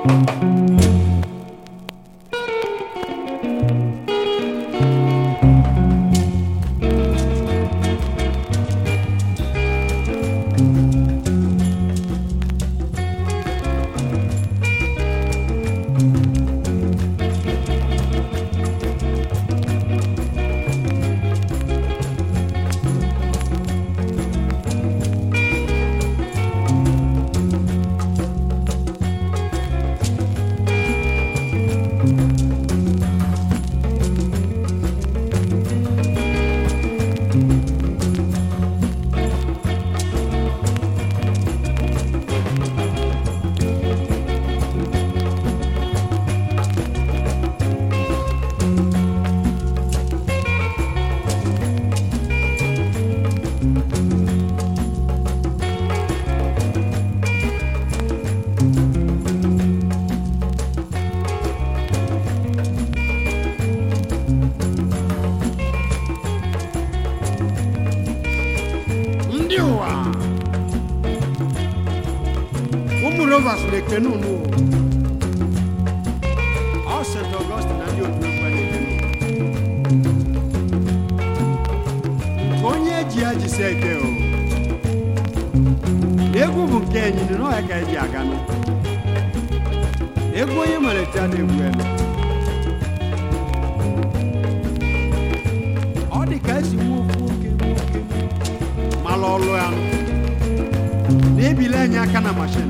ndị ụwa ụmụ rovers na-ekene unu ọ st ọgọstin na ndị otu ekwe na-ekene unu. onye eji ya jisi eke o na egwu bụ nke enyini na ọya ka eji aga nụ egwu onye malite a na-egwu elu ọ dị ka esi nwa ofu oke nwoke mala ọlụ ya na-ebili anyị aka na mashin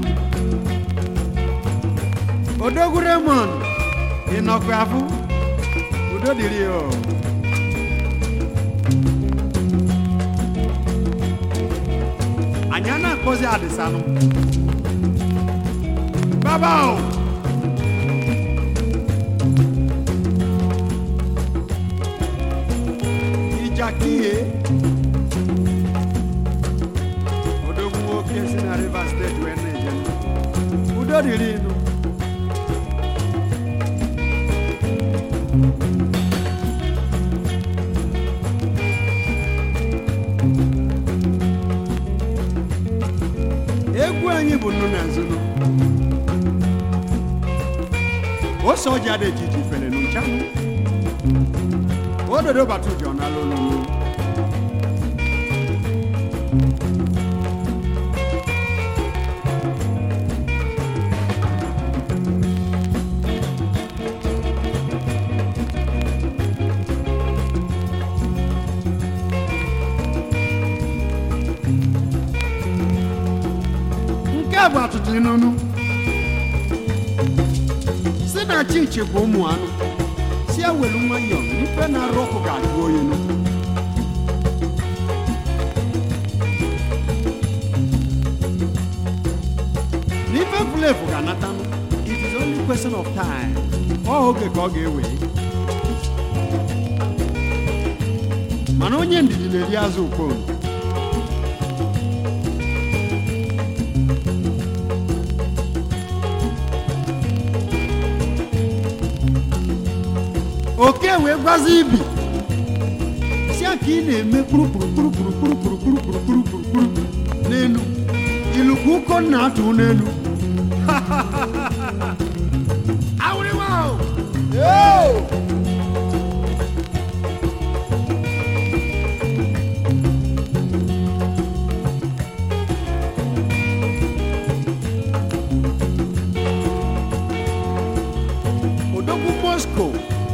odogwu remond ị nọkwa afụ udo dịrị ya o. anyị a na-akpọzi adịsanụ baba o ijakiye odogwu nwoke si na rivers steeti wee na-eje udo dịrị ịnụ egwu anyị bụ nnu na nzunu ose ọja dị ejiji fere n'ụchanụ ododo bata ụjọ na lolulu nke a bụ atụtụ n'onu si na chichi bụ ụmụ anụ si ewelu nwayọọ ife na-arụ ọkụ ga-ajụ oyi nụ n'ife fulefu ga-anata nụ it is only question of time ọ oge ka ọ ga-ewe mana onye ndidi na-eri azụ ukponu oke wee gwazi ibi si a ka ị na-eme kpurukpurukpurukpurukpurukpurukpurukpurukpuru n'elu ilukwu ụkọ nna atụ n'elu awụrịwa o Yoo! odogwu moscow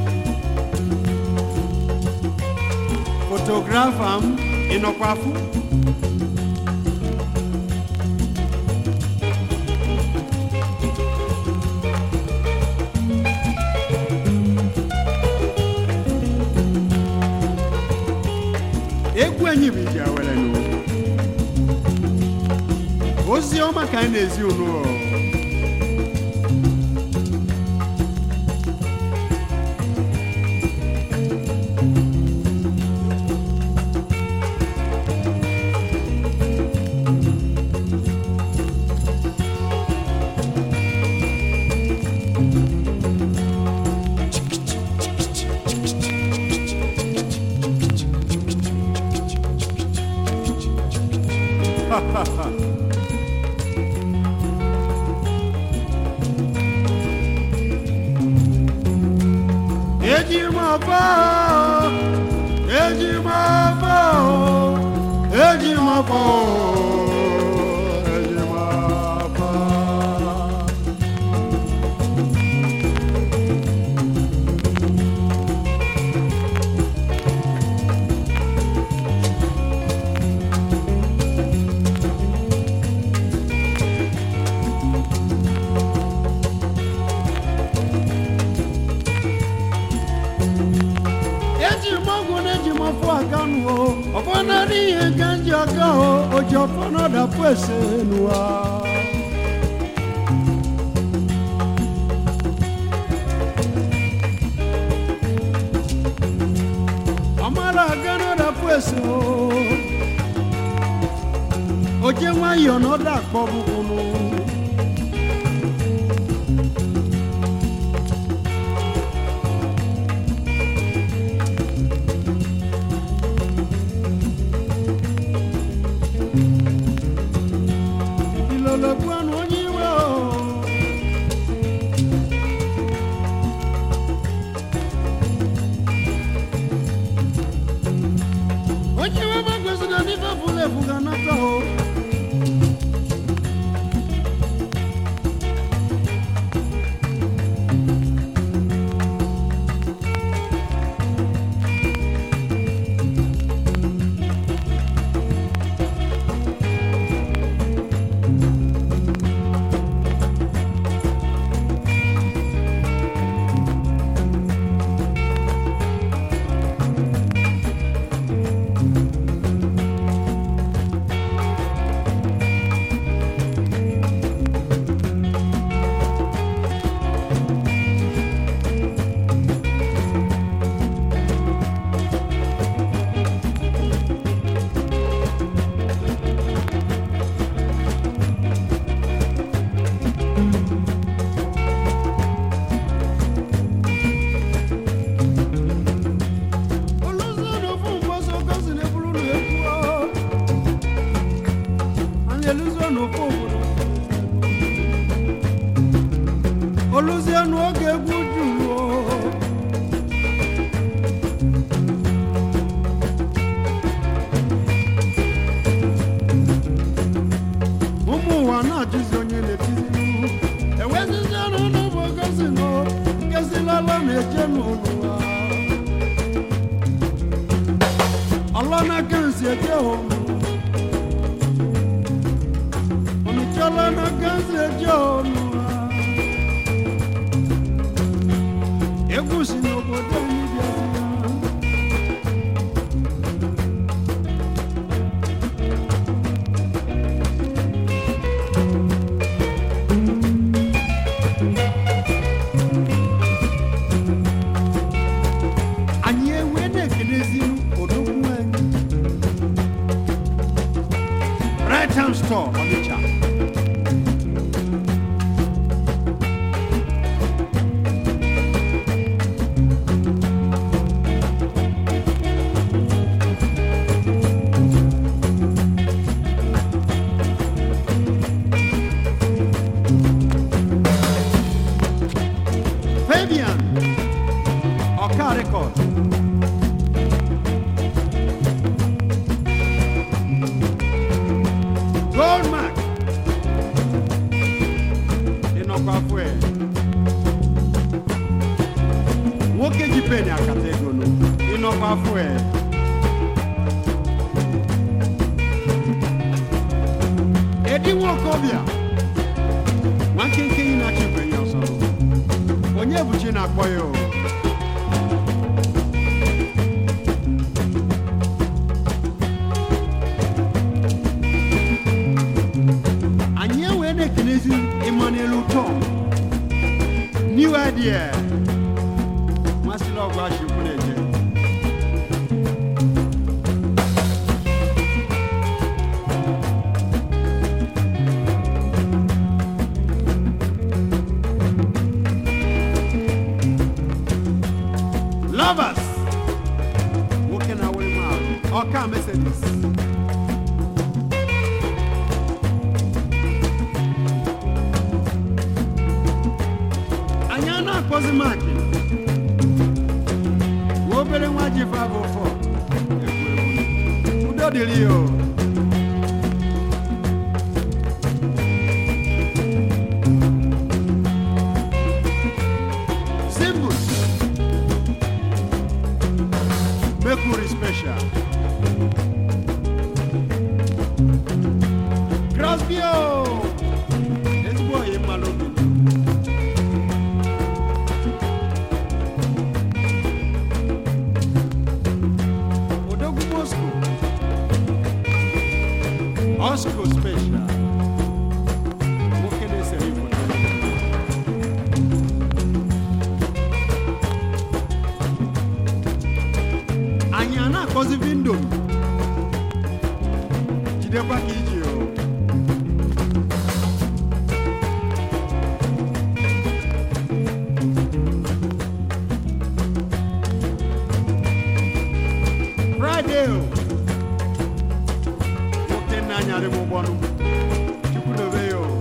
fotografa m ịnọkwafụ egwu anyị bụ iji awere n'ụwa ozi ọma ka anyị na-ezi unu o. eji m ọfọ eji m ọfọ eji m ọfọ eji m ọfọ eji m ọgwụ na eji m ọfọ aga nụọ ọfọ narị ihe ka m ji aga o oji ọfọ na ọdapụ ese nụwa ọmara aga na ọdapụ ese o oje nwayọọ na ọda akpọ bụkwụnụ ilologbu ọnụ onye iwe o onye iwe gbagozina n'ife fụlụ efu ga nata o olùsọ̀nù fún mọ́sọ̀ gọ́sì ní burú nù ekú ọ́ àní olùsọ̀nù fún òbòdò olùsọ̀nù oge egwu jùlọ ụmụ ụwa na-ajụzi onye na-etizi enwezizi ọnụ n'ụbọ gọzi nọ nkesilala na-eje n'ụlọ ọlọ́nà kẹ́hìnsì ẹ̀jẹ̀ òun ọ̀nìtí ọlọ́nà kẹ́hìnsì ẹ̀jẹ̀ òun egwu si n'obodo anyị bịa anyị ewee na-ekelezi odogwu anyị right hand store ọnịcha Fabian Ọka Record Goldmark ịnọkwa afọ ẹ nwoke ji peni akata ego nụ ịnọkwa afọ ẹ edi nwokobịa nwa nkenke yi na-achị ikwenye ọsọ onye bụ chi na-akpọ ya o anyị ewee na-ekelezi Emmanuel Tom new idea masịrị ọgụ achịkwu na-eje lovers nwoke na awụrụ m ahụ ọka Mercedes anyị a na-akpọzi maki ji 504 egwu egwu udo dịrị ya o Symbols. Mercury Special. Crosbio. Ezigbo oyi mmalụ obi. Odogwu Moscow. Osco Special. Nwoke na-esere foto. anyị a na-akọzi vindo jidekwa ka iji o fraịde o nwoke nna anyarị m ụgbọnụ chukwu dobe ya o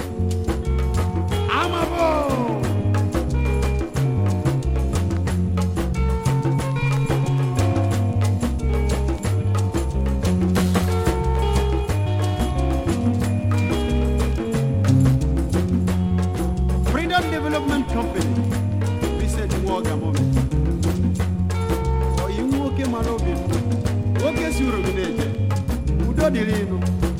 amabo Freedom Development Company, Vincent Mwoga Moment. Oyi nwoke mara obi m, nwoke si uru gị na-eje, udo dịrị ịnụ.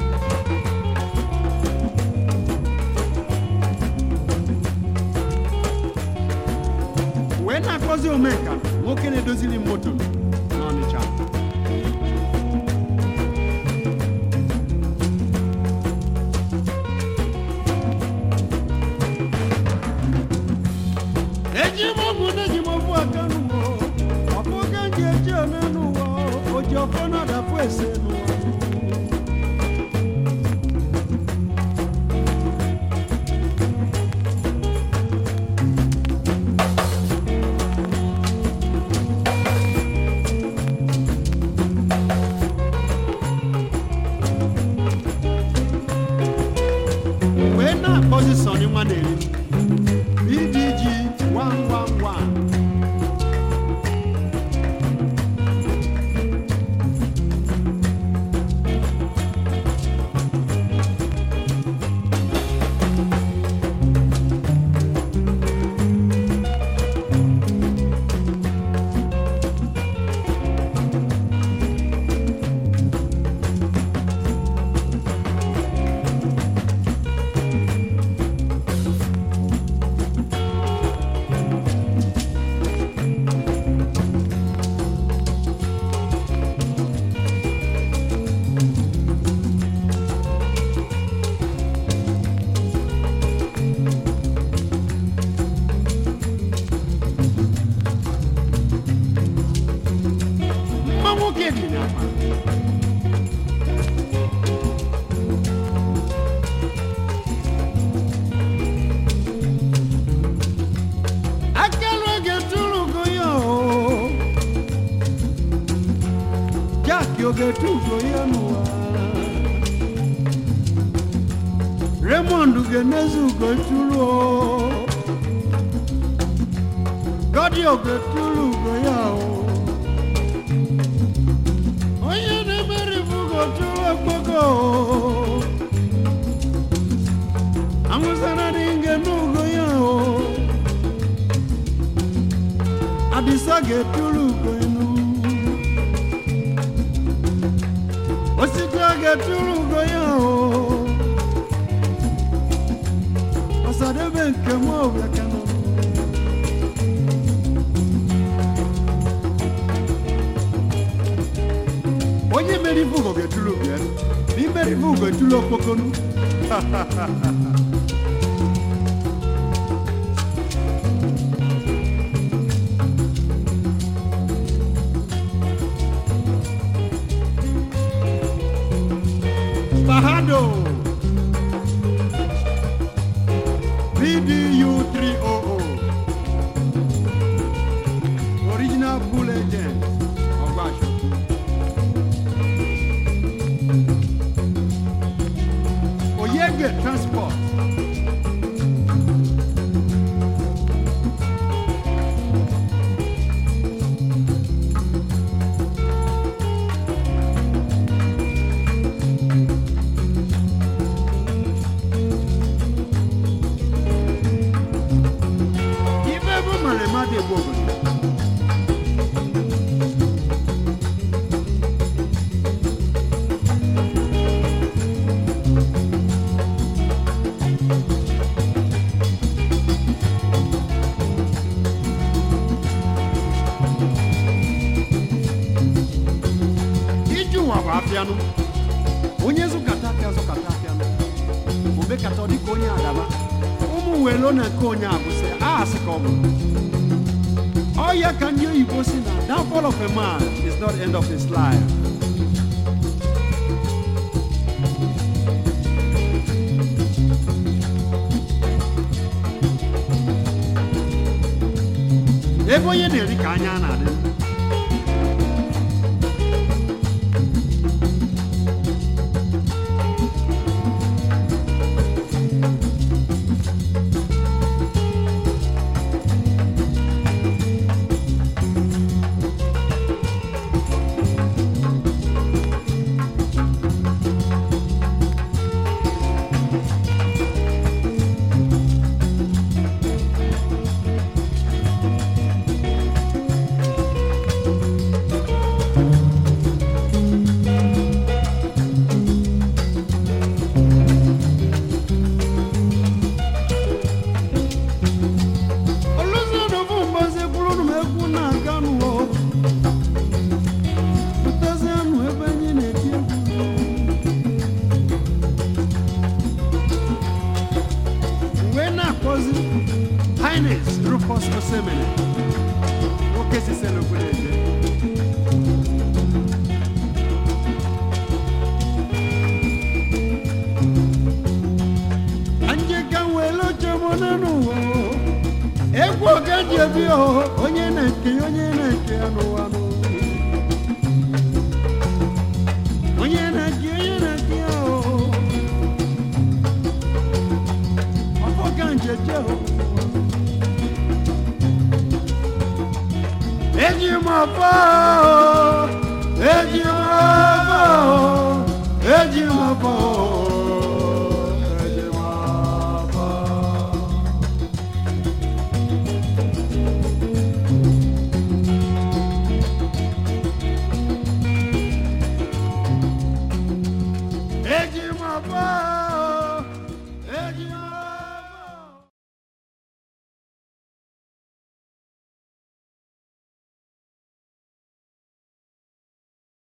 Wee na-akọzi omenka nwoke na-edoziri m moto n'Ọnịcha. eji m ọgwụ na eji m ọgwụ aka n'ụwa ọ bụ oge m ji eji eme n'ụwa o ji ọfọ na-adapụ ese n'ụwa wee na-akpọzi sọnị nwa na-eri BDG 111 mma nwoke dị n'ama akala oge tụrụ ya o jaki oge tụgo ya n'ụwa Raymond ga-enezi ugo tụrụ o gọdị oge tụrụ ugo ya o onye na-emeri bugo tụrụ okpoko amụsara dị nge n'ugo ya o adịsa ga-eturu ugo inu osita ga-eturu ugo ya o ọsadebe nke m ọbịa kanọ onye mere ife ugo ga-etulu bịa ma imere ife ugo etulu okpokonu Bahado VDU 300 Original Bull Agent Ọgbasho Oyege Transport nụ onye zụkata apịa zụkata apịa nụ omekata ọ dịka onye adaba ụmụ welo na nke onye abụsị asị ka ọ bụ ọ ya ka ndị oyibo si na downfall of a man is not the end of his life ebe onye na-eri ka anya na-adị Oluzionu bụ mgbazi kwuru m egwu na-aga n'ụwa pụtazianụ ebe anyị na-eti egwu wee na-akpọzi Highness Rufus Osemene nwoke si Selogwu na-eje anyị ka were oche m n'ụwa egwu oge ji ebi ọhụ onye na-eke ya onye na-eke ya n'ụwa n'ụwa. onye na-eke onye na-eke ya ọhụ ọfọ ka njeje ọhụ. eji m ọfọ ọhụ, eji m ọfọ ọhụ, eji m ọfọ ọhụ.